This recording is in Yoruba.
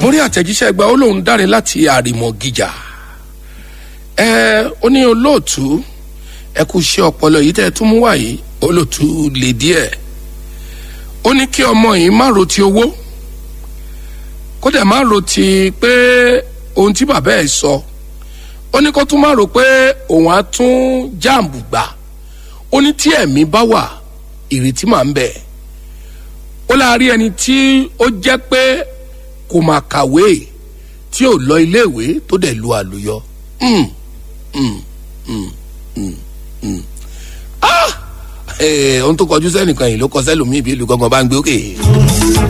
mo rí àtẹ̀jíṣẹ́ gba ó lóun dáre láti àrìmọ̀ gíjà ẹ ó ní olóòtú ẹ kú iṣẹ́ ọpọlọ yìí tẹ́ ẹ tún mú wá yìí olóòtú lè díẹ̀ ó ní kí ọmọ yìí má ro ti owó kó dẹ̀ má ro ti pé ohun tí bàbá ẹ̀ sọ ó ní kó tún má ro pé òun á tún jáàmù gbà ó ní tí ẹ̀mí bá wà ìrètí máa ń bẹ ó láàárín ẹni tí ó jẹ́ pé kò máa kàwé tí ò lọ iléèwé tó dẹ̀ lu àlùyọ. Mm, mm, mm, mm, mm. Ah! Eh, ohun tó kọjú sẹ́nìkan yìí ló kọ sẹ́lòmíì bí ìlú gangan bá ń gbé òkè.